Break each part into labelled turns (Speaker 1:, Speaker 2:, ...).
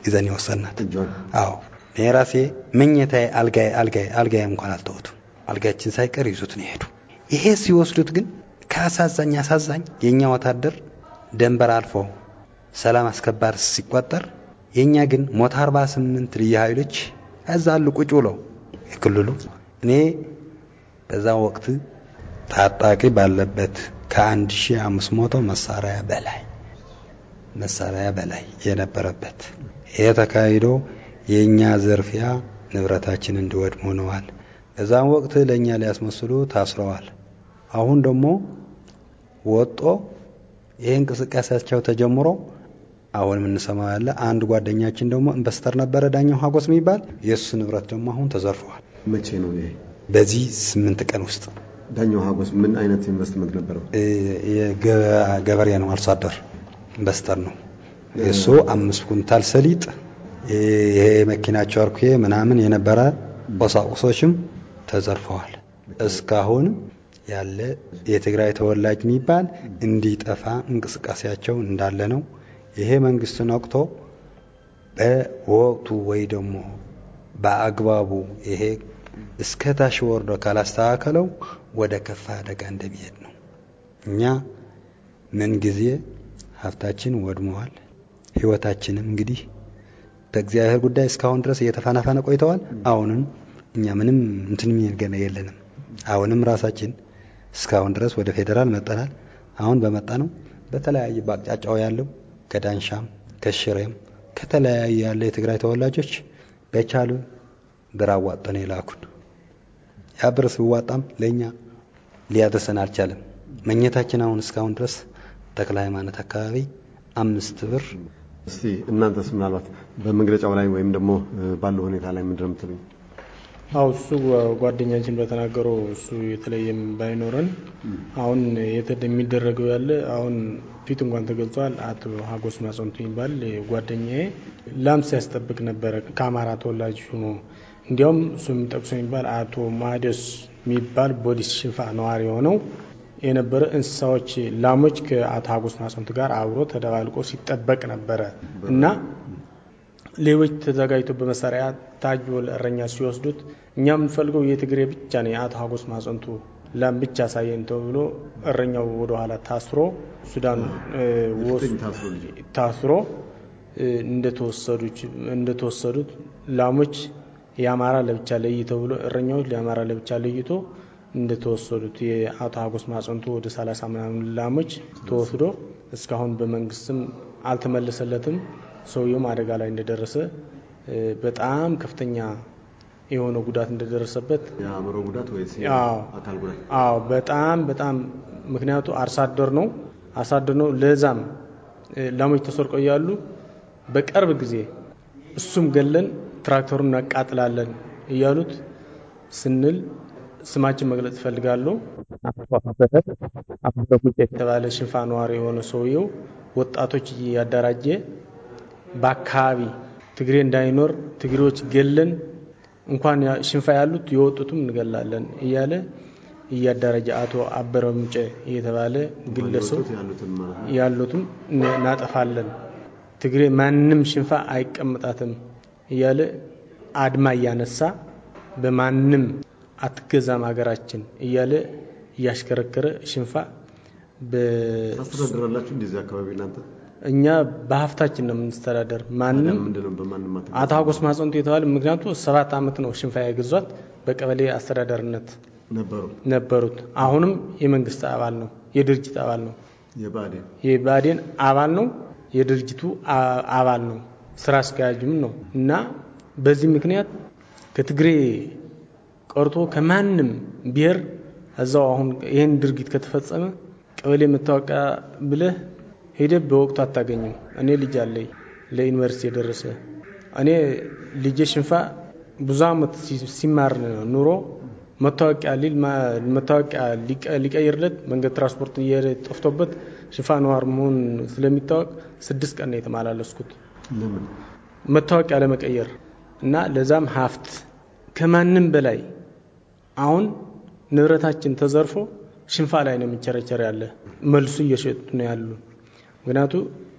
Speaker 1: ይዘን የወሰናት።
Speaker 2: እጇን
Speaker 1: አዎ እኔ ራሴ መኝታዬ አልጋዬ አልጋዬ አልጋዬ እንኳን አልተወቱም። አልጋችን ሳይቀር ይዙት ነው የሄዱ። ይሄ ሲወስዱት ግን ከአሳዛኝ አሳዛኝ የእኛ ወታደር ደንበር አልፎ ሰላም አስከባሪ ሲቆጠር የእኛ ግን ሞት 48 ልዩ ኃይሎች እዛ አሉ ቁጭ ብለው የክልሉ እኔ በዛ ወቅት ታጣቂ ባለበት ከ1500 መሳሪያ በላይ መሳሪያ በላይ የነበረበት ይሄ ተካሂዶ የእኛ ዝርፊያ ንብረታችን እንዲወድም ሆነዋል። በዛም ወቅት ለእኛ ሊያስመስሉ ታስረዋል። አሁን ደግሞ ወጦ ይህ እንቅስቃሴያቸው ተጀምሮ አሁን የምንሰማው ያለ አንድ ጓደኛችን ደግሞ ኢንቨስተር ነበረ ዳኛው ሀጎስ የሚባል የእሱ ንብረት ደግሞ አሁን ተዘርፈዋል።
Speaker 2: መቼ ነው ይሄ?
Speaker 1: በዚህ ስምንት ቀን ውስጥ
Speaker 2: ዳኛው ሀጎስ ምን አይነት ኢንቨስትመንት ነበረው?
Speaker 1: ገበሬ ነው፣ አርሶ አደር ኢንቨስተር ነው። የእሱ አምስት ኩንታል ሰሊጥ ይሄ መኪናቸው አርኩ ምናምን የነበረ ቁሳቁሶችም ተዘርፈዋል። እስካሁንም ያለ የትግራይ ተወላጅ የሚባል እንዲጠፋ እንቅስቃሴያቸው እንዳለ ነው። ይሄ መንግስትን ወቅቶ በወቅቱ ወይ ደግሞ በአግባቡ ይሄ እስከ ታች ወርዶ ካላስተካከለው ወደ ከፋ አደጋ እንደሚሄድ ነው። እኛ ምን ጊዜ ሀብታችን ወድመዋል። ህይወታችንም እንግዲህ በእግዚአብሔር ጉዳይ እስካሁን ድረስ እየተፈናፈነ ቆይተዋል። አሁንም እኛ ምንም እንትን ገና የለንም። አሁንም ራሳችን እስካሁን ድረስ ወደ ፌዴራል መጠናል። አሁን በመጣ ነው በተለያየ በአቅጫጫው ያለው ከዳንሻም ከሽሬም ከተለያዩ ያለ የትግራይ ተወላጆች በቻሉ ብር አዋጠን የላኩን። ያ ብር ሲዋጣም ለእኛ ሊያደርሰን አልቻለም። መኘታችን አሁን እስካሁን ድረስ ተክለ ሃይማኖት አካባቢ አምስት ብር
Speaker 2: እስቲ እናንተስ ምናልባት በመግለጫው ላይ ወይም ደግሞ ባለው ሁኔታ ላይ ምንድን ነው የምትሉኝ?
Speaker 3: አው እሱ ጓደኛችን በተናገረው እሱ የተለየም ባይኖረን አሁን የሚደረገው ያለ አሁን ፊት እንኳን ተገልጿል። አቶ ሀጎስ ማጸንቱ የሚባል ጓደኛዬ ላም ሲያስጠብቅ ነበረ ከአማራ ተወላጅ ሆኖ እንዲያውም እሱ የሚጠቅሶ የሚባል አቶ ማደስ የሚባል ቦዲስ ሽንፋ ነዋሪ የሆነው የነበረ እንስሳዎች ላሞች ከአቶ ሀጎስ ማጸንቱ ጋር አብሮ ተደባልቆ ሲጠበቅ ነበረ እና ሌሎች ተዘጋጅቶ በመሳሪያ ታጅቦ ለእረኛ ሲወስዱት እኛ የምንፈልገው የትግሬ ብቻ ነው የአቶ ሀጎስ ማጸንቱ ላም ብቻ ሳየን ተብሎ እረኛው ወደኋላ ታስሮ ሱዳን ታስሮ እንደተወሰዱት ላሞች የአማራ ለብቻ ለይ ተብሎ እረኛዎች ለአማራ ለብቻ ለይቶ እንደተወሰዱት የአቶ ሀጎስ ማጸንቱ ወደ ሰላሳ ምናምን ላሞች ተወስዶ እስካሁን በመንግስትም አልተመለሰለትም። ሰውየውም አደጋ ላይ እንደደረሰ በጣም ከፍተኛ የሆነ ጉዳት እንደደረሰበት
Speaker 2: የአእምሮ ጉዳት ወይስ አካል ጉዳት?
Speaker 3: አዎ በጣም በጣም ምክንያቱ አርሶ አደር ነው አርሶ አደር ነው። ለዛም ላሞች ተሰርቀው እያሉ በቅርብ ጊዜ እሱም ገለን ትራክተሩን እናቃጥላለን እያሉት ስንል ስማችን መግለጽ እፈልጋለሁ። የተባለ ሽንፋ ነዋሪ የሆነ ሰውየው ወጣቶች እያደራጀ በአካባቢ ትግሬ እንዳይኖር ትግሬዎች ገለን እንኳን ሽንፋ ያሉት የወጡትም እንገላለን እያለ እያደራጀ አቶ አበረ ምንጨ እየተባለ ግለሰብ ያሉትም እናጠፋለን፣ ትግሬ ማንም ሽንፋ አይቀምጣትም እያለ አድማ እያነሳ በማንም አትገዛም ሀገራችን እያለ እያሽከረከረ ሽንፋ
Speaker 2: ታስተዳድራላችሁ እንደዚህ አካባቢ እናንተ?
Speaker 3: እኛ በሀብታችን ነው የምንስተዳደር። ማንም አቶ ሀጎስ ማጸንቱ የተባለ ምክንያቱ ሰባት ዓመት ነው ሽንፋ የገዟት በቀበሌ አስተዳደርነት ነበሩት። አሁንም የመንግስት አባል ነው፣ የድርጅት አባል ነው፣ የባዴን አባል ነው፣ የድርጅቱ አባል ነው፣ ስራ አስኪያጅም ነው እና በዚህ ምክንያት ከትግሬ ቀርቶ ከማንም ብሔር እዛው አሁን ይህን ድርጊት ከተፈጸመ ቀበሌ መታወቂያ ብለህ ሄደ በወቅቱ አታገኝም። እኔ ልጅ አለኝ ለዩኒቨርሲቲ የደረሰ እኔ ልጄ ሽንፋ ብዙ አመት ሲማር ኑሮ መታወቂያ ሊል መታወቂያ ሊቀይርለት መንገድ ትራንስፖርት እየሄደ ጠፍቶበት ሽንፋ ነዋር መሆን ስለሚታወቅ ስድስት ቀን ነው የተመላለስኩት መታወቂያ ለመቀየር እና ለዛም ሀብት ከማንም በላይ አሁን ንብረታችን ተዘርፎ ሽንፋ ላይ ነው የሚቸረቸር ያለ መልሱ እየሸጡ ነው ያሉ። ምክንያቱ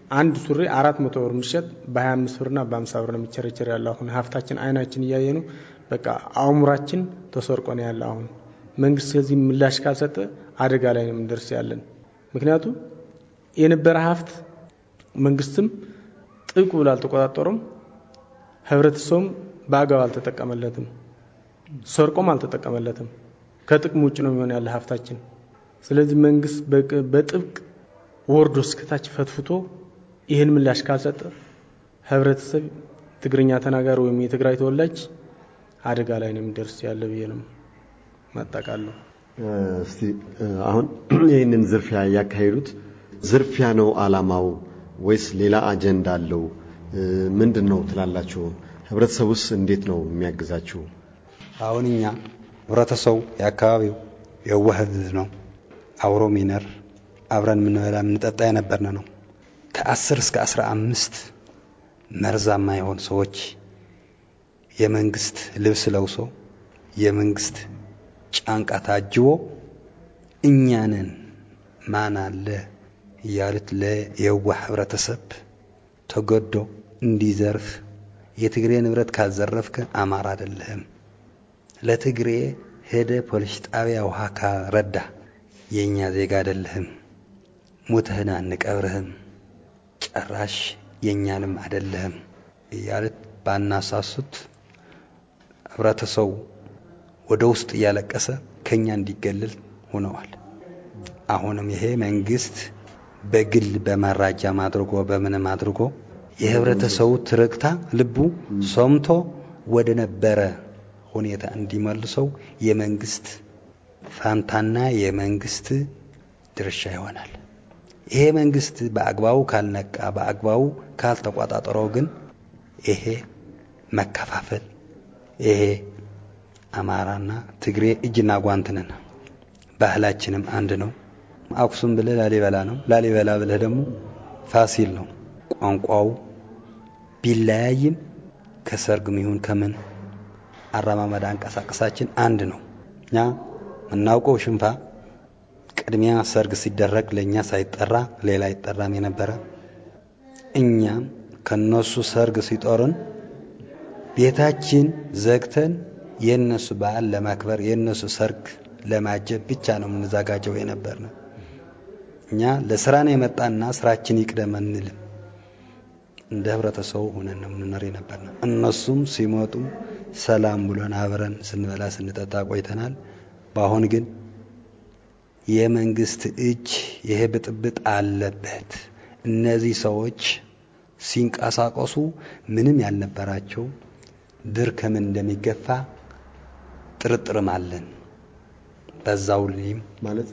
Speaker 3: አንድ ሱሪ አራት መቶ ብር የሚሸጥ በ25 ብርና በ50 ብር ነው የሚቸረቸር ያለ። አሁን ሀብታችን አይናችን እያየ ነው። በቃ አእምሯችን ተሰርቆ ነው ያለ። አሁን መንግስት ከዚህ ምላሽ ካልሰጠ አደጋ ላይ ነው የምንደርስ ያለን። ምክንያቱም የነበረ ሀብት መንግስትም ጥብቅ ብሎ አልተቆጣጠሩም፣ ህብረተሰቡም በአግባብ አልተጠቀመለትም፣ ሰርቆም አልተጠቀመለትም። ከጥቅም ውጭ ነው የሚሆን ያለ ሀብታችን። ስለዚህ መንግስት በጥብቅ ወርዶ እስከታች ፈትፍቶ ይህን ምላሽ ካልሰጠ ህብረተሰብ ትግርኛ ተናጋሪ ወይም የትግራይ ተወላጅ አደጋ ላይ ነው የሚደርስ ያለ ብዬ ነው ማጠቃለሁ።
Speaker 2: እስቲ አሁን ይህንን ዝርፊያ ያካሄዱት ዝርፊያ ነው አላማው ወይስ ሌላ አጀንዳ አለው? ምንድን ነው ትላላችሁ? ህብረተሰቡስ እንዴት ነው የሚያግዛችሁ?
Speaker 1: አሁን እኛ ህብረተሰቡ የአካባቢው የዋህ ህዝብ ነው። አብሮ ሚነር አብረን የምንበላ የምንጠጣ የነበርን ነው። ከአስር እስከ አስራ አምስት መርዛማ የሆኑ ሰዎች የመንግስት ልብስ ለብሶ የመንግስት ጫንቃ ታጅቦ እኛንን ማን አለ እያሉት ለየዋህ ህብረተሰብ ተገዶ እንዲዘርፍ የትግሬ ንብረት ካዘረፍከ አማራ አይደለህም፣ ለትግሬ ሄደ ፖሊስ ጣቢያ ውሃ ካረዳ የእኛ ዜጋ አይደለህም፣ ሙትህን አንቀብርህም፣ ጨራሽ የእኛንም አይደለህም እያሉት ባናሳሱት ህብረተሰቡ ወደ ውስጥ እያለቀሰ ከኛ እንዲገልል ሆነዋል። አሁንም ይሄ መንግስት በግል በመራጃም አድርጎ በምንም አድርጎ የህብረተሰቡ ትርክታ ልቡ ሰምቶ ወደ ነበረ ሁኔታ እንዲመልሰው የመንግስት ፋንታና የመንግስት ድርሻ ይሆናል። ይሄ መንግስት በአግባቡ ካልነቃ፣ በአግባቡ ካልተቆጣጠረው ግን ይሄ መከፋፈል ይሄ አማራና ትግሬ እጅና ጓንት ነን። ባህላችንም አንድ ነው። አክሱም ብለህ ላሊበላ ነው። ላሊበላ ብለህ ደግሞ ፋሲል ነው። ቋንቋው ቢለያይም ከሰርግም ይሁን ከምን አረማመድ አንቀሳቀሳችን አንድ ነው። እኛ የምናውቀው ሽንፋ ቅድሚያ ሰርግ ሲደረግ ለእኛ ሳይጠራ ሌላ አይጠራም የነበረ እኛም ከነሱ ሰርግ ሲጦርን ቤታችን ዘግተን የእነሱ በዓል ለማክበር የእነሱ ሰርግ ለማጀብ ብቻ ነው የምንዘጋጀው የነበርነ። እኛ ለስራ ነው የመጣና ስራችን ይቅደም አንልም። እንደ ህብረተሰቡ ሆነን ነው የምንኖር የነበርነ። እነሱም ሲመጡ ሰላም ብሎን አብረን ስንበላ ስንጠጣ ቆይተናል። በአሁን ግን የመንግስት እጅ ይሄ ብጥብጥ አለበት። እነዚህ ሰዎች ሲንቀሳቀሱ ምንም ያልነበራቸው ድር ከምን እንደሚገፋ ጥርጥርም አለን። በዛው ላይም
Speaker 2: ማለት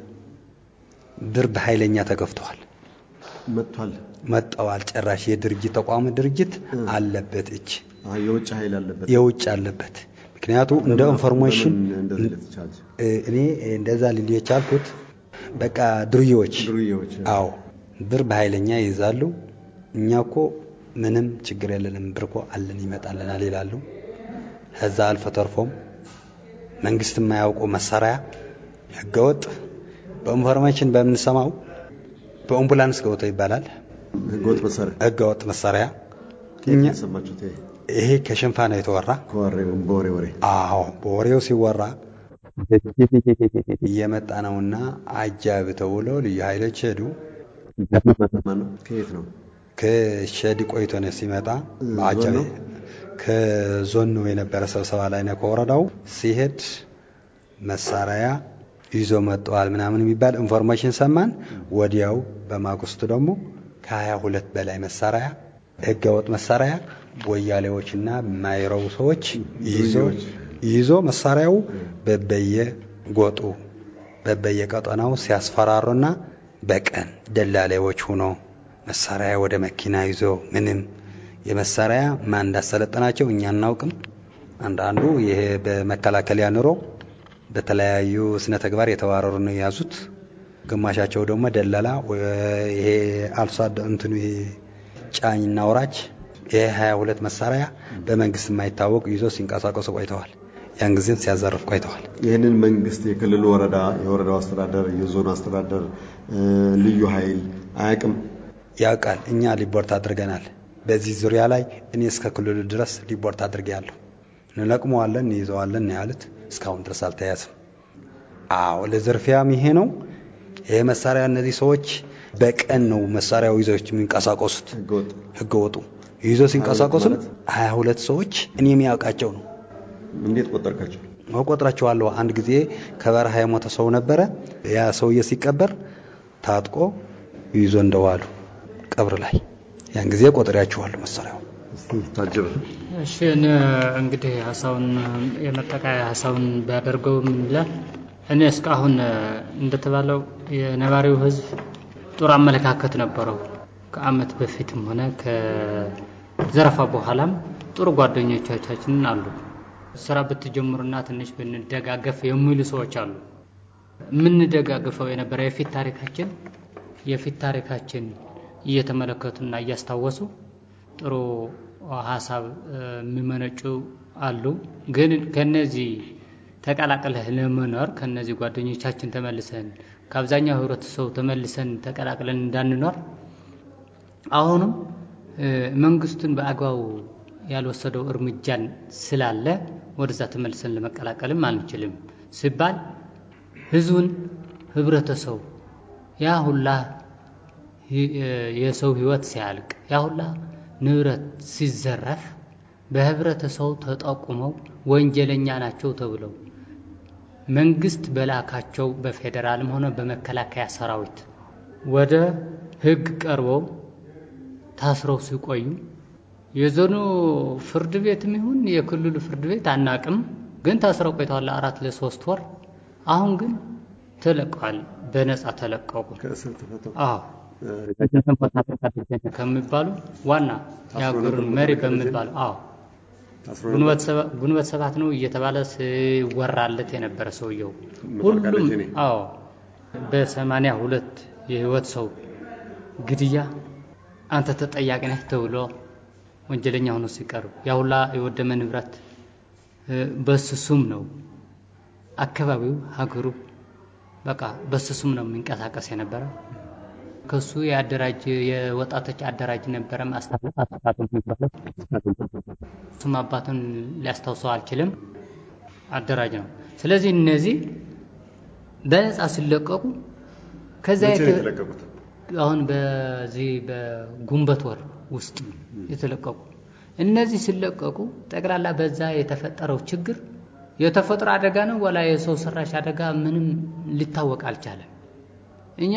Speaker 1: ድር በኃይለኛ ተገፍተዋል፣
Speaker 2: መጥቷል፣
Speaker 1: መጠዋል። ጭራሽ የድርጅት ተቋም ድርጅት አለበት እጅ
Speaker 2: የውጭ ኃይል አለበት፣
Speaker 1: የውጭ አለበት። ምክንያቱ እንደ ኢንፎርሜሽን
Speaker 2: እንደዚህ ልትቻል
Speaker 1: እኔ እንደዛ ልል የቻልኩት በቃ ዱርዬዎች
Speaker 2: ዱርዬዎች
Speaker 1: አዎ ብር በኃይለኛ ይይዛሉ። እኛ እኮ ምንም ችግር የለንም ብር እኮ አለን ይመጣልናል ይላሉ። ከዛ አልፎ ተርፎም መንግስት የማያውቀው መሳሪያ ህገወጥ በኢንፎርሜሽን በምንሰማው በአምቡላንስ ገብቶ ይባላል
Speaker 2: ህገወጥ መሳሪያ
Speaker 1: ህገወጥ መሳሪያ
Speaker 2: እኛ ሰማችሁት?
Speaker 1: ይሄ ከሽንፋ ነው የተወራ።
Speaker 2: ከወሬው በወሬ ወሬ
Speaker 1: አዎ በወሬው ሲወራ እየመጣ ነውና አጃብ ተብሎ ልዩ ኃይሎች ሄዱ።
Speaker 2: ከየት ነው?
Speaker 1: ከሸዲ ቆይቶ ነው ሲመጣ በአጃቢ
Speaker 2: ነው?
Speaker 1: ከዞን ነው የነበረ ስብሰባ ላይ ነው ከወረዳው ሲሄድ መሳሪያ ይዞ መጥተዋል ምናምን የሚባል ኢንፎርሜሽን ሰማን። ወዲያው በማግስቱ ደግሞ ከሀያ ሁለት በላይ መሳሪያ ህገወጥ መሳሪያ ወያሌዎችና የማይረቡ ሰዎች ይዞ ይዞ መሳሪያው በበየ ጎጡ በበየ ቀጠናው ሲያስፈራሩና በቀን ደላላዎች ሆኖ መሳሪያ ወደ መኪና ይዞ ምንም የመሳሪያ ማን እንዳሰለጠናቸው እኛ አናውቅም። አንዳንዱ ይሄ በመከላከያ ኑሮ በተለያዩ ስነ ተግባር የተባረሩ ነው የያዙት። ግማሻቸው ደግሞ ደላላ ይሄ አልሶ እንትኑ ይሄ ጫኝና ወራጅ ይሄ ሀያ ሁለት መሳሪያ በመንግስት የማይታወቅ ይዞ ሲንቀሳቀሱ ቆይተዋል። ያን ጊዜም ሲያዘርፍ ቆይተዋል።
Speaker 2: ይህንን መንግስት የክልሉ ወረዳ፣ የወረዳው አስተዳደር፣ የዞኑ አስተዳደር፣ ልዩ ኃይል አያውቅም።
Speaker 1: ያውቃል። እኛ ሪፖርት አድርገናል። በዚህ ዙሪያ ላይ እኔ እስከ ክልሉ ድረስ ሪፖርት አድርጌያለሁ። እንለቅመዋለን፣ እንይዘዋለን ነው ያሉት። እስካሁን ድረስ አልተያዝም። አዎ ለዝርፊያም ይሄ ነው። ይሄ መሳሪያ እነዚህ ሰዎች በቀን ነው መሳሪያው ይዘው የሚንቀሳቀሱት። ህገወጡ ይዞ ሲንቀሳቀሱም ሀያ ሁለት ሰዎች እኔ የሚያውቃቸው ነው።
Speaker 2: እንዴት ቆጠርካቸው?
Speaker 1: እቆጥራቸዋለሁ። አንድ ጊዜ ከበረሃ የሞተ ሰው ነበረ። ያ ሰውዬ ሲቀበር ታጥቆ ይዞ እንደዋሉ ቀብር ላይ ያን ጊዜ ቆጥሬያቸዋለሁ መሳሪያው
Speaker 2: ታጅብ
Speaker 4: እሺ እኔ እንግዲህ ሀሳቡን የመጠቃያ ሀሳቡን ቢያደርገው ምን ይላል? እኔ እስካሁን እንደተባለው የነባሪው ህዝብ ጥሩ አመለካከት ነበረው። ከአመት በፊትም ሆነ ከዘረፋ በኋላም ጥሩ ጓደኞቻችን አሉ። ስራ ብትጀምሩና ትንሽ ብንደጋገፍ የሚሉ ሰዎች አሉ። የምንደጋግፈው የነበረ የፊት ታሪካችን የፊት ታሪካችን እየተመለከቱና እያስታወሱ ጥሩ ሀሳብ የሚመነጩ አሉ። ግን ከነዚህ ተቀላቅለህ ለመኖር ከነዚህ ጓደኞቻችን ተመልሰን ከአብዛኛው ህብረተሰቡ ተመልሰን ተቀላቅለን እንዳንኖር አሁንም መንግስቱን በአግባቡ ያልወሰደው እርምጃን ስላለ ወደዛ ተመልሰን ለመቀላቀልም አንችልም ሲባል ህዝቡን ህብረተሰቡ ያ ሁላ የሰው ህይወት ሲያልቅ ያ ሁላ ንብረት ሲዘረፍ በህብረተሰቡ ተጠቁመው ወንጀለኛ ናቸው ተብለው መንግስት በላካቸው በፌዴራልም ሆነ በመከላከያ ሰራዊት ወደ ህግ ቀርበው ታስረው ሲቆዩ የዞኑ ፍርድ ቤትም ይሁን የክልሉ ፍርድ ቤት አናቅም፣ ግን ታስረው ቆይተዋል አራት ለሶስት ወር። አሁን ግን ተለቀዋል፣ በነፃ ተለቀቁ።
Speaker 2: ከእስር ተፈተው
Speaker 4: አዎ ከሚባሉ ዋና የሀገሩን መሪ በሚባሉ አዎ ግንቦት ሰባት ነው እየተባለ ሲወራለት የነበረ ሰውየው ሁሉም አዎ በሰማንያ ሁለት የህይወት ሰው ግድያ አንተ ተጠያቂ ነህ ተብሎ ወንጀለኛ ሆኖ ሲቀርብ ያሁላ የወደመ ንብረት በስሱም ነው አካባቢው ሀገሩ በቃ በስሱም ነው የሚንቀሳቀስ የነበረ ከሱ የአደራጅ የወጣቶች አደራጅ ነበረ እሱም አባቱን ሊያስታውሰው አልችልም አደራጅ ነው ስለዚህ እነዚህ በነፃ ሲለቀቁ ከዛ አሁን በዚህ በጉንበት ወር ውስጥ የተለቀቁ እነዚህ ሲለቀቁ ጠቅላላ በዛ የተፈጠረው ችግር የተፈጥሮ አደጋ ነው ወላ የሰው ሰራሽ አደጋ ምንም ሊታወቅ አልቻለም። እኛ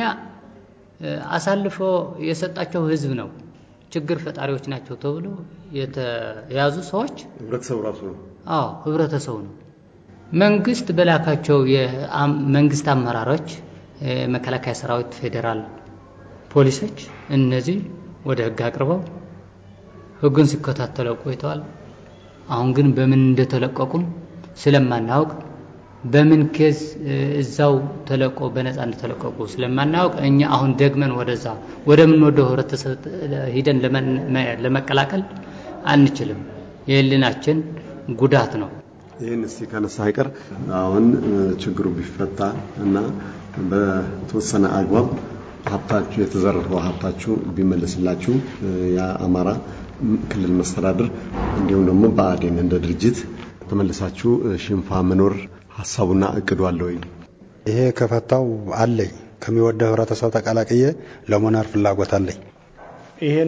Speaker 4: አሳልፎ የሰጣቸው ህዝብ ነው ችግር ፈጣሪዎች ናቸው ተብሎ የተያዙ ሰዎች
Speaker 2: ህብረተሰቡ ራሱ ነው።
Speaker 4: አዎ ህብረተሰቡ ነው። መንግስት በላካቸው የመንግስት አመራሮች መከላከያ ሰራዊት፣ ፌዴራል ፖሊሶች እነዚህ ወደ ህግ አቅርበው ህጉን ሲከታተለው ቆይተዋል። አሁን ግን በምን እንደተለቀቁም ስለማናውቅ በምን ኬዝ እዛው ተለቆ በነፃ እንደተለቀቁ ስለማናውቅ እኛ አሁን ደግመን ወደዛ ወደምንወደው ህብረተሰብ ሂደን ለመቀላቀል አንችልም። የህሊናችን ጉዳት ነው።
Speaker 2: ይህን እስቲ ካነሳ አይቀር አሁን ችግሩ ቢፈታ እና በተወሰነ አግባብ ሀብታችሁ የተዘረፈው ሀብታችሁ ቢመለስላችሁ የአማራ ክልል መስተዳድር እንዲሁም ደግሞ ብአዴን እንደ ድርጅት ተመልሳችሁ ሽንፋ መኖር ሀሳቡና እቅዱ አለ ወይ?
Speaker 1: ይሄ ከፈታው አለኝ ከሚወደው ህብረተሰብ ተቀላቅዬ ለመኖር ፍላጎት አለኝ።
Speaker 3: ይሄን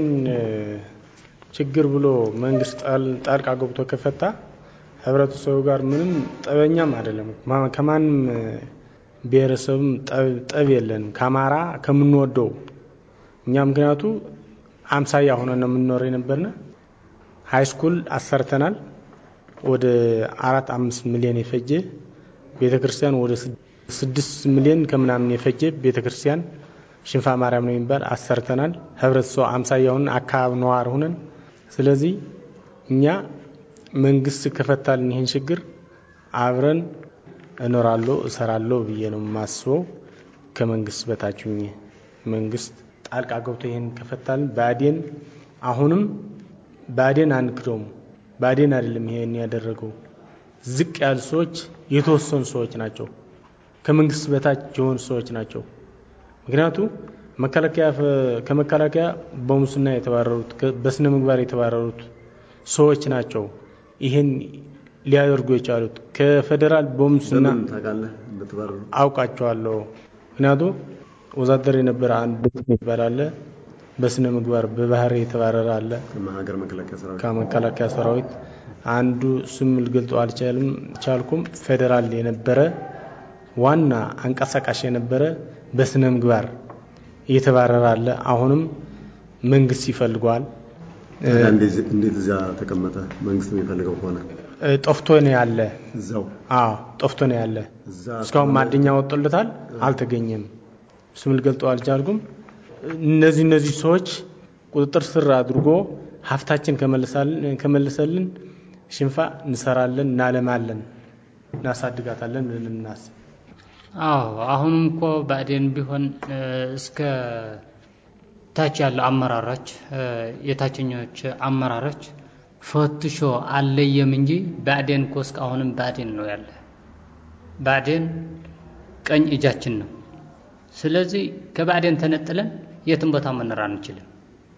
Speaker 3: ችግር ብሎ መንግስት ጣልቃ ገብቶ ከፈታ ህብረተሰቡ ጋር ምንም ጠበኛም አይደለም። ከማንም ብሔረሰብም ጠብ የለንም። ከአማራ ከምንወደው እኛ ምክንያቱ አምሳያ ሆነን ነው የምንኖር የነበርነ ሀይ ስኩል አሰርተናል። ወደ አራት አምስት ሚሊዮን የፈጀ ቤተ ክርስቲያን ወደ ስድስት ሚሊዮን ከምናምን የፈጀ ቤተ ክርስቲያን ሽንፋ ማርያም ነው የሚባል አሰርተናል። ህብረተሰቡ አምሳያ ሆነን አካባቢ ነዋር ሆነን ስለዚህ እኛ መንግስት ከፈታልን ይህን ችግር አብረን እኖራለሁ እሰራለሁ ብዬ ነው የማስበው። ከመንግስት በታች ሁኜ መንግስት ጣልቃ ገብቶ ይህን ከፈታልን ብአዴን አሁንም ብአዴን አንክደውም። ብአዴን አይደለም ይሄን ያደረገው፣ ዝቅ ያሉ ሰዎች የተወሰኑ ሰዎች ናቸው። ከመንግስት በታች የሆኑ ሰዎች ናቸው። ምክንያቱ መከላከያ ከመከላከያ በሙስና የተባረሩት በስነ ምግባር የተባረሩት ሰዎች ናቸው ይህን ሊያደርጉ የቻሉት። ከፌዴራል በሙስና አውቃቸዋለሁ። ምክንያቱም ወዛደር የነበረ አንድ ይባል አለ። በስነ ምግባር በባህሪ የተባረረ አለ። ከመከላከያ ሰራዊት አንዱ ስም ልገልጸው አልቻልም ቻልኩም። ፌዴራል የነበረ ዋና አንቀሳቃሽ የነበረ በስነ ምግባር እየተባረረ አለ። አሁንም መንግስት ይፈልገዋል።
Speaker 2: እንዴት እዚያ ተቀመጠ? መንግስት የሚፈልገው ከሆነ
Speaker 3: ጠፍቶ ነው ያለ።
Speaker 2: እዛው
Speaker 3: አዎ ጠፍቶ ነው ያለ። እስካሁን ማደኛ ወጥቶለታል፣ አልተገኘም። ስም ልገልጠው አልቻልኩም። እነዚህ እነዚህ ሰዎች ቁጥጥር ስር አድርጎ ሀብታችን ከመለሰልን ሽንፋ እንሰራለን፣ እናለማለን፣ እናሳድጋታለን ብለን እናስብ።
Speaker 4: አዎ አሁንም እኮ ብአዴን ቢሆን እስከ ታች ያለው አመራሮች የታችኞች አመራሮች ፈትሾ አለየም እንጂ ብአዴን እኮ እስካሁንም ብአዴን ነው ያለ። ብአዴን ቀኝ እጃችን ነው። ስለዚህ ከብአዴን ተነጥለን የትም ቦታ መኖር አንችልም።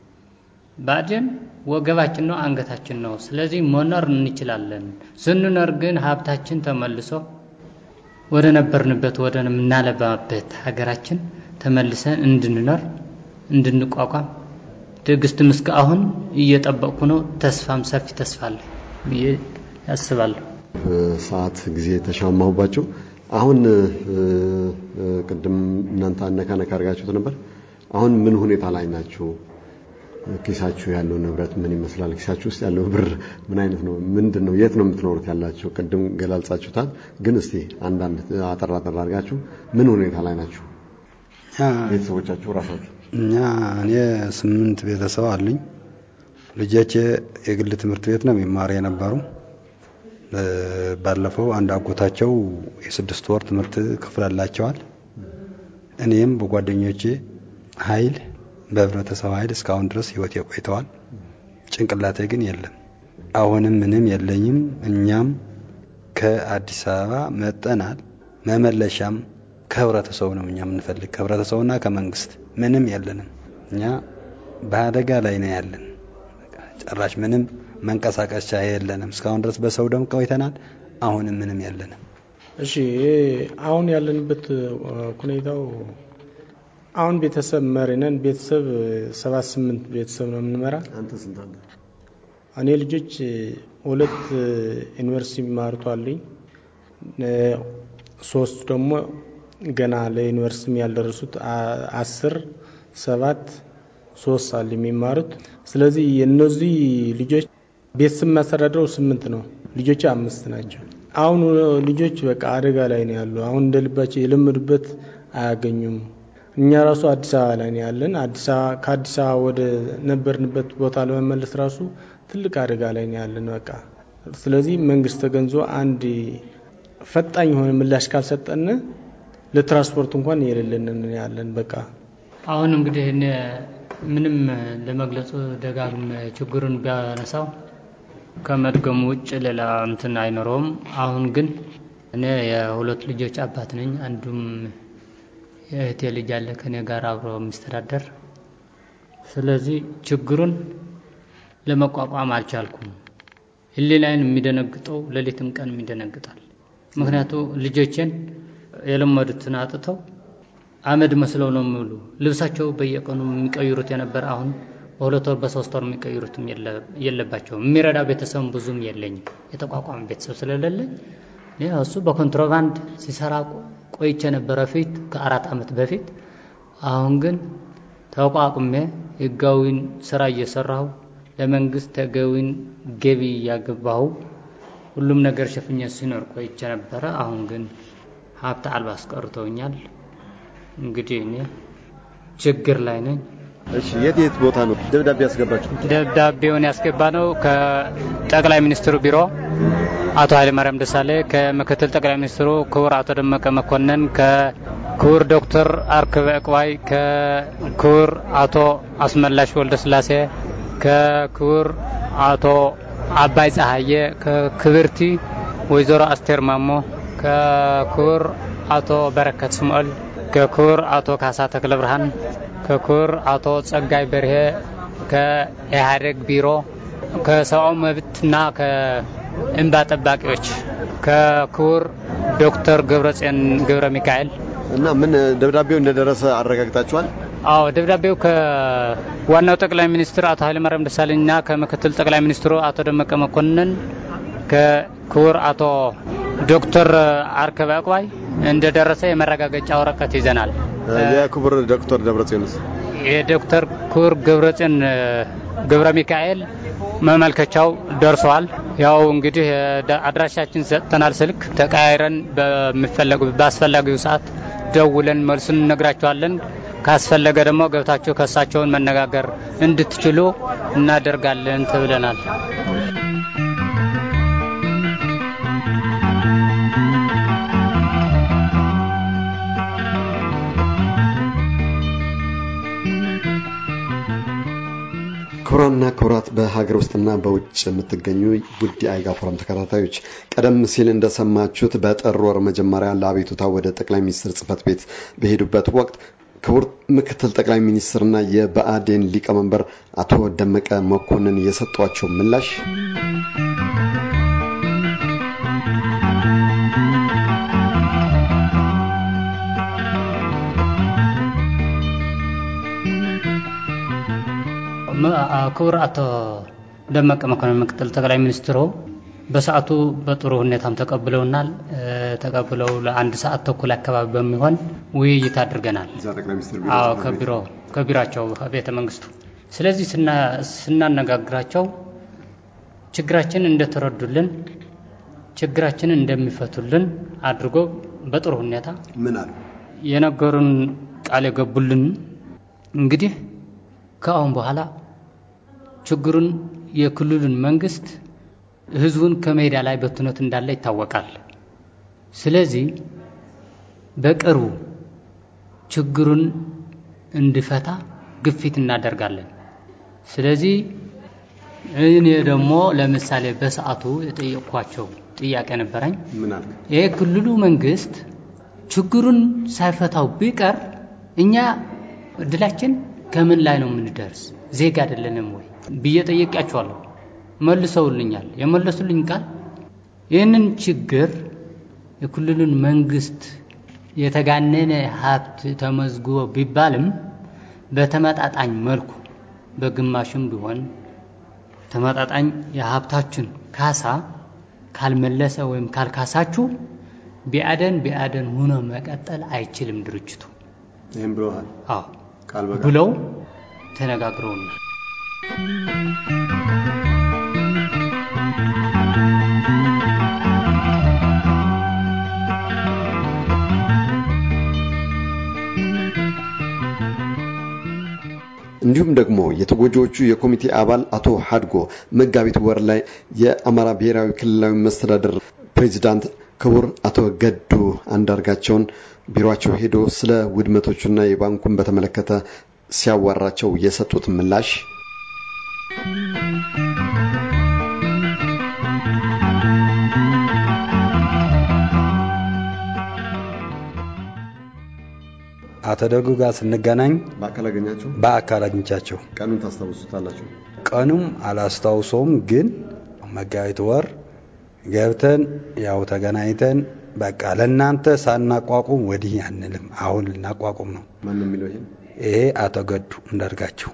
Speaker 4: ብአዴን ወገባችን ነው፣ አንገታችን ነው። ስለዚህ መኖር እንችላለን። ስንኖር ግን ሀብታችን ተመልሶ ወደ ነበርንበት ወደ ምናለባበት ሀገራችን ተመልሰን እንድንኖር እንድንቋቋም ትዕግስትም እስከ አሁን እየጠበቅኩ ነው። ተስፋም ሰፊ ተስፋ አለ ብዬ ያስባለሁ።
Speaker 2: ሰዓት ጊዜ ተሻማሁባቸው። አሁን ቅድም እናንተ አነካ ነካ አድርጋችሁት ነበር። አሁን ምን ሁኔታ ላይ ናችሁ? ኪሳችሁ ያለው ንብረት ምን ይመስላል? ኪሳችሁ ውስጥ ያለው ብር ምን አይነት ነው? ምንድን ነው? የት ነው የምትኖሩት ያላችሁ? ቅድም ገላልጻችሁታል፣ ግን እስቲ አንዳንድ አጠር አጠር አድርጋችሁ ምን ሁኔታ ላይ ናችሁ? ቤተሰቦቻችሁ ራሳችሁ
Speaker 1: እኛ እኔ ስምንት ቤተሰብ አሉኝ። ልጆቼ የግል ትምህርት ቤት ነው የሚማሩ የነበሩ። ባለፈው አንድ አጎታቸው የስድስት ወር ትምህርት ከፍላላቸዋል። እኔም በጓደኞቼ ኃይል በህብረተሰብ ኃይል እስካሁን ድረስ ህይወት ቆይተዋል። ጭንቅላቴ ግን የለም። አሁንም ምንም የለኝም። እኛም ከአዲስ አበባ መጠናል። መመለሻም ከህብረተሰቡ ነው እኛ የምንፈልግ ከህብረተሰቡና ከመንግስት ምንም የለንም። እኛ በአደጋ ላይ ነው ያለን። ጭራሽ ምንም መንቀሳቀሻ የለንም። እስካሁን ድረስ በሰው ደም ቆይተናል። አሁንም ምንም የለንም።
Speaker 3: እሺ አሁን ያለንበት ሁኔታው አሁን ቤተሰብ መሪ ነን። ቤተሰብ ሰባት ስምንት ቤተሰብ ነው የምንመራ።
Speaker 2: አንተ ስንት አለ?
Speaker 3: እኔ ልጆች ሁለት ዩኒቨርሲቲ የሚማሩት አሉኝ። ሶስት ደግሞ ገና ለዩኒቨርሲቲ ያልደረሱት አስር ሰባት ሶስት አለ የሚማሩት። ስለዚህ የእነዚህ ልጆች ቤተሰብ የሚያስተዳድረው ስምንት ነው። ልጆች አምስት ናቸው። አሁን ልጆች በቃ አደጋ ላይ ነው ያሉ። አሁን እንደ ልባቸው የለመዱበት አያገኙም። እኛ ራሱ አዲስ አበባ ላይ ነው ያለን። አዲስ አበባ ከአዲስ አበባ ወደ ነበርንበት ቦታ ለመመለስ ራሱ ትልቅ አደጋ ላይ ነው ያለን። በቃ ስለዚህ መንግስት ተገንዞ አንድ ፈጣኝ የሆነ ምላሽ ካልሰጠን ለትራንስፖርት እንኳን የሌለን ያለን በቃ
Speaker 4: አሁን እንግዲህ እኔ ምንም ለመግለጹ ደጋግም ችግሩን ቢያነሳው ከመድገሙ ውጭ ሌላ እንትን አይኖረውም። አሁን ግን እኔ የሁለት ልጆች አባት ነኝ። አንዱም የእህቴ ልጅ አለ ከኔ ጋር አብሮ የሚስተዳደር። ስለዚህ ችግሩን ለመቋቋም አልቻልኩም። ህሊናዬን የሚደነግጠው ሌሊትም ቀን ይደነግጣል። ምክንያቱ ልጆቼን የለመዱትን አጥተው አመድ መስለው ነው የሚውሉ። ልብሳቸው በየቀኑ የሚቀይሩት የነበረ አሁን በሁለት ወር በሶስት ወር የሚቀይሩትም የለባቸውም። የሚረዳ ቤተሰብ ብዙም የለኝም። የተቋቋመ ቤተሰብ ስለሌለኝ እሱ በኮንትሮባንድ ሲሰራ ቆይቼ ነበረ ፊት ከአራት ዓመት በፊት። አሁን ግን ተቋቁሜ ህጋዊን ስራ እየሰራሁ ለመንግስት ተገቢን ገቢ እያገባሁ ሁሉም ነገር ሸፍኜ ሲኖር ቆይቼ ነበረ። አሁን ግን ሀብት አልባ አስቀርተውኛል። እንግዲህ እኔ ችግር ላይ ነኝ።
Speaker 2: እሺ፣ የት የት ቦታ ነው ደብዳቤ ያስገባችሁ?
Speaker 4: ደብዳቤውን ያስገባ ነው ከጠቅላይ ሚኒስትሩ ቢሮ አቶ ኃይለማርያም ደሳሌ፣ ከምክትል ጠቅላይ ሚኒስትሩ ክቡር አቶ ደመቀ መኮንን፣ ከክቡር ዶክተር አርክበ ዕቅባይ፣ ከክቡር አቶ አስመላሽ ወልደ ስላሴ፣ ከክቡር አቶ አባይ ፀሐየ፣ ከክብርቲ ወይዘሮ አስቴር ማሞ፣ ከክቡር አቶ በረከት ስምዖል፣ ከክቡር አቶ ካሳ ተክለ ብርሃን፣ ከክቡር አቶ ጸጋይ በርሄ ከኢህአዴግ ቢሮ ከሰብአዊ መብትና ከእንባ ጠባቂዎች ከክቡር ዶክተር ገብረጽዮን ገብረ ሚካኤል
Speaker 2: እና ምን ደብዳቤው እንደደረሰ አረጋግጣችኋል?
Speaker 4: አዎ ደብዳቤው ከዋናው ጠቅላይ ሚኒስትር አቶ ኃይለማርያም ደሳለኝና ከምክትል ጠቅላይ ሚኒስትሩ አቶ ደመቀ መኮንን ከክቡር አቶ ዶክተር አርከበ ዕቁባይ እንደደረሰ የመረጋገጫ ወረቀት ይዘናል።
Speaker 2: የክቡር ዶክተር ደብረጽዮንስ
Speaker 4: የዶክተር ክቡር ገብረጽዮን ገብረ ሚካኤል መመልከቻው ደርሰዋል። ያው እንግዲህ አድራሻችን ሰጥተናል። ስልክ ተቀያይረን በሚፈለጉ በአስፈላጊው ሰዓት ደውለን መልሱን እነግራቸዋለን። ካስፈለገ ደግሞ ገብታችሁ ከእሳቸውን መነጋገር እንድትችሉ እናደርጋለን ተብለናል።
Speaker 2: ክቡራንና ክቡራት በሀገር ውስጥና በውጭ የምትገኙ ውድ የአይጋ ፎረም ተከታታዮች ቀደም ሲል እንደሰማችሁት በጥር ወር መጀመሪያ ለአቤቱታ ወደ ጠቅላይ ሚኒስትር ጽህፈት ቤት በሄዱበት ወቅት ክቡር ምክትል ጠቅላይ ሚኒስትርና የብአዴን ሊቀመንበር አቶ ደመቀ መኮንን የሰጧቸው ምላሽ
Speaker 4: ክቡር አቶ ደመቀ መኮንን ምክትል ጠቅላይ ሚኒስትሩ በሰዓቱ በጥሩ ሁኔታም ተቀብለውናል። ተቀብለው ለአንድ ሰዓት ተኩል አካባቢ በሚሆን ውይይት አድርገናል። አዎ ከቢሮ ከቢሯቸው ቤተ መንግስቱ። ስለዚህ ስናነጋግራቸው ችግራችን እንደተረዱልን ችግራችንን እንደሚፈቱልን አድርጎ በጥሩ ሁኔታ
Speaker 2: ምን አሉ?
Speaker 4: የነገሩን ቃል የገቡልን እንግዲህ ከአሁን በኋላ ችግሩን የክልሉን መንግስት ህዝቡን ከሜዳ ላይ በትኖት እንዳለ ይታወቃል። ስለዚህ በቅርቡ ችግሩን እንዲፈታ ግፊት እናደርጋለን። ስለዚህ እኔ ደግሞ ለምሳሌ በሰዓቱ የጠየቅኳቸው ጥያቄ ነበረኝ።
Speaker 2: ምን አልክ?
Speaker 4: ይሄ ክልሉ መንግስት ችግሩን ሳይፈታው ቢቀር እኛ እድላችን ከምን ላይ ነው የምንደርስ? ዜጋ አይደለንም ወይ ብዬ ጠየቂያቸዋለሁ። መልሰውልኛል። የመለሱልኝ ቃል ይህንን ችግር የክልሉን መንግስት የተጋነነ ሀብት ተመዝግቦ ቢባልም በተመጣጣኝ መልኩ በግማሽም ቢሆን ተመጣጣኝ የሀብታችን ካሳ ካልመለሰ ወይም ካልካሳችሁ ቢአደን ቢአደን ሆኖ መቀጠል አይችልም ድርጅቱ
Speaker 2: ይህም ብለዋል
Speaker 4: አዎ
Speaker 2: ቃል በቃል
Speaker 4: ብለው ተነጋግረውናል።
Speaker 2: እንዲሁም ደግሞ የተጎጂዎቹ የኮሚቴ አባል አቶ ሀድጎ መጋቢት ወር ላይ የአማራ ብሔራዊ ክልላዊ መስተዳደር ፕሬዚዳንት ክቡር አቶ ገዱ አንዳርጋቸውን ቢሮቸው ሄዶ ስለ ውድመቶቹና የባንኩን በተመለከተ ሲያዋራቸው የሰጡት ምላሽ
Speaker 1: አቶ ደጉ ጋር ስንገናኝ
Speaker 2: በአካል አገኛቸው
Speaker 1: በአካል አግኝቻቸው
Speaker 2: ቀኑን ታስታውሱታላችሁ?
Speaker 1: ቀኑም አላስታውሰውም፣ ግን መጋቢት ወር ገብተን ያው ተገናኝተን በቃ ለእናንተ ሳናቋቁም ወዲህ አንልም፣ አሁን ልናቋቁም ነው።
Speaker 2: ማን ነው የሚለው ይሄን?
Speaker 1: ይሄ አቶ ገዱ እንዳርጋቸው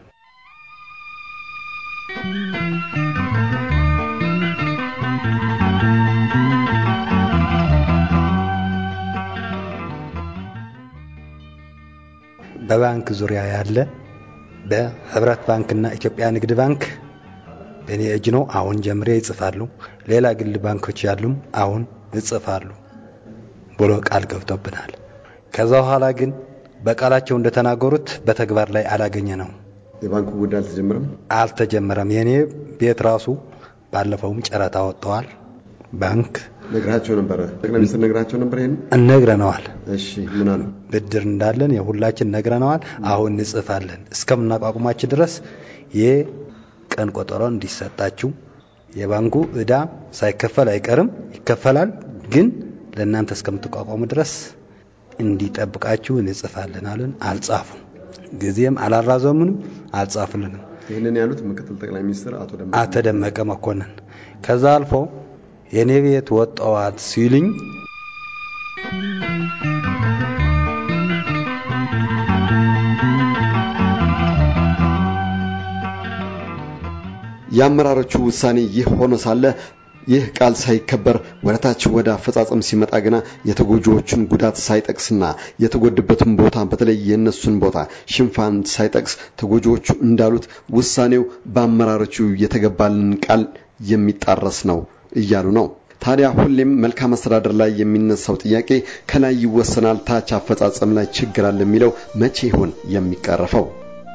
Speaker 1: በባንክ ዙሪያ ያለ በህብረት ባንክና ኢትዮጵያ ንግድ ባንክ በእኔ እጅ ነው። አሁን ጀምሬ ይጽፋሉ። ሌላ ግል ባንኮች ያሉም አሁን ይጽፋሉ ብሎ ቃል ገብቶብናል። ከዛ በኋላ ግን በቃላቸው እንደተናገሩት በተግባር ላይ አላገኘ ነው
Speaker 2: የባንኩ ጉዳይ አልተጀመረም።
Speaker 1: አልተጀመረም። የእኔ ቤት ራሱ ባለፈውም ጨረታ ወጥተዋል። ባንክ
Speaker 2: ነግራቸው ነበረ። ጠቅላይ ሚኒስትር ነግራቸው ነበር ይሄን።
Speaker 1: እነግረነዋል።
Speaker 2: እሺ ምን አሉ?
Speaker 1: ብድር እንዳለን የሁላችን ነግረነዋል። አሁን እንጽፋለን እስከምናቋቁማችን ድረስ የቀን ቆጠሮ እንዲሰጣችሁ የባንኩ ዕዳ ሳይከፈል አይቀርም፣ ይከፈላል። ግን ለእናንተ እስከምትቋቋሙ ድረስ እንዲጠብቃችሁ እንጽፋለን አሉን። አልጻፉም። ጊዜም አላራዘሙንም፣ አልጻፉልንም።
Speaker 2: ይህንን ያሉት ምክትል ጠቅላይ ሚኒስትር አቶ ደመቀ
Speaker 1: አቶ ደመቀ መኮንን ከዛ አልፎ የኔ ቤት ወጣዋት ሲሉኝ
Speaker 2: የአመራሮቹ ውሳኔ ይህ ሆኖ ሳለ ይህ ቃል ሳይከበር ወደታች ወደ አፈጻጸም ሲመጣ ግና የተጎጂዎቹን ጉዳት ሳይጠቅስና የተጎድበትን ቦታ በተለይ የእነሱን ቦታ ሽንፋን ሳይጠቅስ ተጎጂዎቹ እንዳሉት ውሳኔው በአመራሮቹ የተገባልን ቃል የሚጣረስ ነው እያሉ ነው። ታዲያ ሁሌም መልካም አስተዳደር ላይ የሚነሳው ጥያቄ ከላይ ይወሰናል፣ ታች አፈጻጸም ላይ ችግር አለ የሚለው መቼ ይሆን የሚቀረፈው?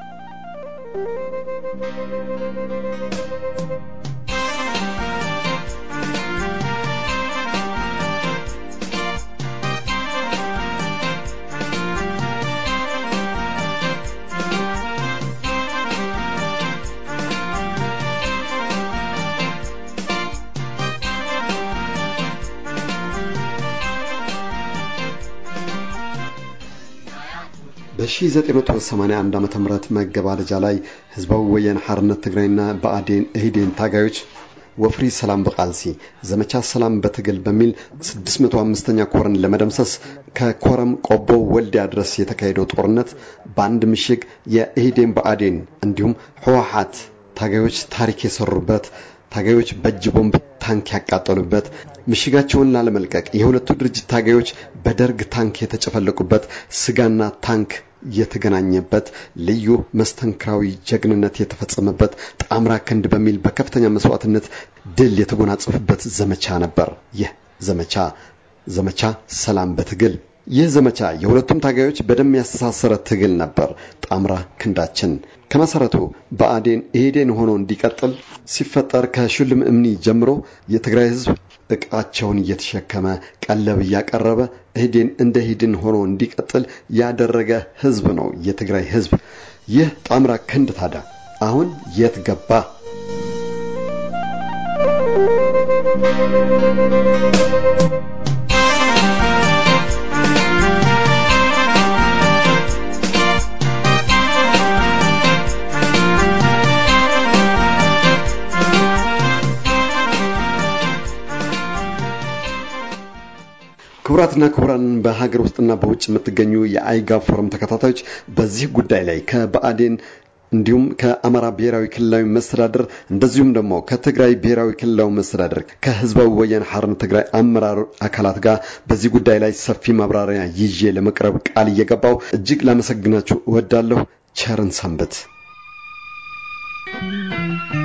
Speaker 2: በ1981 ዓ.ም መገባደጃ ላይ ህዝባዊ ወያነ ሓርነት ትግራይና ብአዴን ኢህዴን ታጋዮች ወፍሪ ሰላም በቃልሲ ዘመቻ ሰላም በትግል በሚል 605ኛ ኮርን ለመደምሰስ ከኮረም ቆቦ ወልዲያ ድረስ የተካሄደው ጦርነት በአንድ ምሽግ የኢህዴን ብአዴን እንዲሁም ህወሓት ታጋዮች ታሪክ የሰሩበት ታጋዮች በእጅ ቦምብ ታንክ ያቃጠሉበት ምሽጋቸውን ላለመልቀቅ የሁለቱ ድርጅት ታጋዮች በደርግ ታንክ የተጨፈለቁበት ስጋና ታንክ የተገናኘበት ልዩ መስተንክራዊ ጀግንነት የተፈጸመበት ጣምራ ክንድ በሚል በከፍተኛ መስዋዕትነት ድል የተጎናጸፉበት ዘመቻ ነበር። ይህ ዘመቻ ዘመቻ ሰላም በትግል ይህ ዘመቻ የሁለቱም ታጋዮች በደም ያስተሳሰረ ትግል ነበር። ጣምራ ክንዳችን ከመሰረቱ ብአዴን ኢህዴን ሆኖ እንዲቀጥል ሲፈጠር ከሹልም እምኒ ጀምሮ የትግራይ ህዝብ እቃቸውን እየተሸከመ ቀለብ እያቀረበ ኢህዴን እንደ ኢህዴን ሆኖ እንዲቀጥል ያደረገ ህዝብ ነው የትግራይ ህዝብ። ይህ ጣምራ ክንድ ታዲያ አሁን የት ገባ? ክቡራትና ክቡራን በሀገር ውስጥና በውጭ የምትገኙ የአይጋ ፎረም ተከታታዮች በዚህ ጉዳይ ላይ ከብአዴን እንዲሁም ከአማራ ብሔራዊ ክልላዊ መስተዳደር እንደዚሁም ደግሞ ከትግራይ ብሔራዊ ክልላዊ መስተዳደር ከህዝባዊ ወያነ ሓርነት ትግራይ አመራር አካላት ጋር በዚህ ጉዳይ ላይ ሰፊ ማብራሪያ ይዤ ለመቅረብ ቃል እየገባው እጅግ ላመሰግናችሁ እወዳለሁ። ቸርን ሰንብት።